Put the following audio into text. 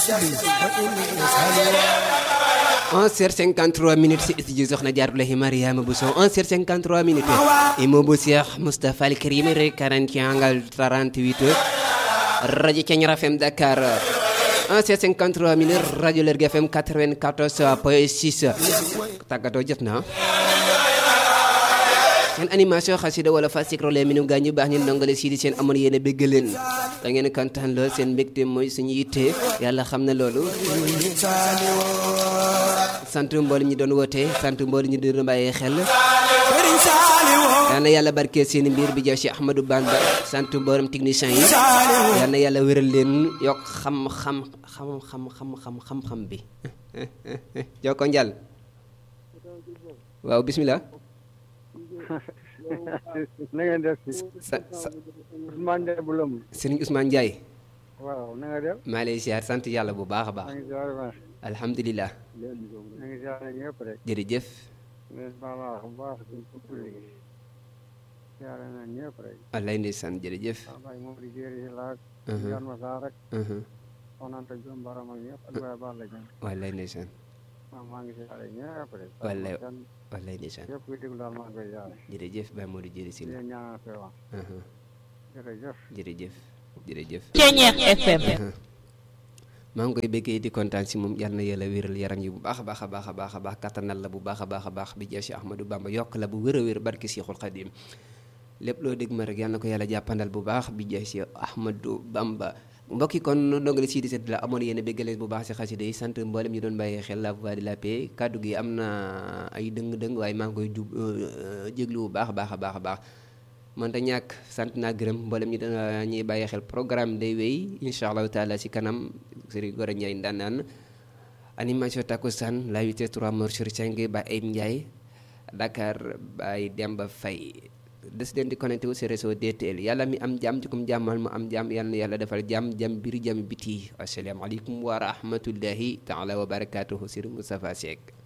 11h53 minutes si studio Soxna Jaaratullahi Mariama Bousso 11h53 minutes immeuble Cheikh Moustapha Al Karim rek 41 38 rajo Thiéniere FM Dakar 11h53 minutes rajo Lergui FM 94 point 6 tàggatoo jot na seen animation xasida wala fa sikro le minum gaa ñu baax ñu ndongale sii di seen amoon yéen a bégg leen da ngeen kontaan lool seen mbégte mooy suñu yitte yàlla xam na loolu sant mboolem ñi doon woote sant mboolem ñi doon bàyyee xel yal na yàlla barkeel seen mbir bi jaw si Ahmadou Bamba sant mboolem technicien yi yal na yàlla wéral leen yokk xam-xam xam-xam xam-xam xam-xam bi joko njal waaw bismillah na ngeen def si sa sa Ousmane Ndiaye bu lëm Serigne Ousmane Ndiaye waaw na nga def maa lay ziar sant yàlla bu baax a baax maa ngi ziar baax alhamdulilah maa ngi ziar ñëpp rek jërëjëf leen baal wax bu baax suñ ko léegi ziar na ñëpp rek wallaay ndeysaan jërëjëf wallaay moom di jëri laak Mhm. yan ma saa rek Mhm. onanta jom baram ak ñëpp ak waay baal la jëm wallaay ndeysaan waaw maa ngi ziar ñëpp rek Wallaay. kenn wallaay ndeysaan képp kuy déglu daal maa ngi koy ziar jërëjëf Baye Modou jëri si di la leen ñaanal feewa Mhm. jërëjëf jërëjëf jërëjëf Thiéniere FM maa ngi koy béggee di kontaan si moom yal na yàlla wéral yaram yi bu baax a baax a baax a baax a baax kattanal la bu baax a baax a baax bi jeex si Ahmadou Bamba yokk la bu wér a wér barki Seexul Xadim lépp loo dégg ma rek yal na ko yàlla jàppandal bu baax bi jeex si Ahmadou Bamba mbokk yi kon ndongali sii di set la amoon yéen a béggaleen bu baax si xasida yi sant mboolem ñu doon bàyyee xel la voix de la paix kàddu gi am na ay dëng-dëng waaye maa ngi koy jub jéglu bu baax a baax a baax a baax mënta ñàkk sant naa gërëm mboolem ñi dana ñuy bàyyi xel programme day wéy incha allahu taala si kanam Serigne Gora Ndiaye ndanaan animation takkusaan la 8 3 mor sur 5 ba Ayib Ndiaye Dakar bay Demba Faye des leen di connecté wu si réseau DTL yàlla mi am jàmm ci kum jàmmal mu am jàmm yàlla na yàlla defal jàmm jàmm biir jàmm biti asalaamaaleykum wa rahmatullahi taala wa barakatuhu Serigne Moustapha Seck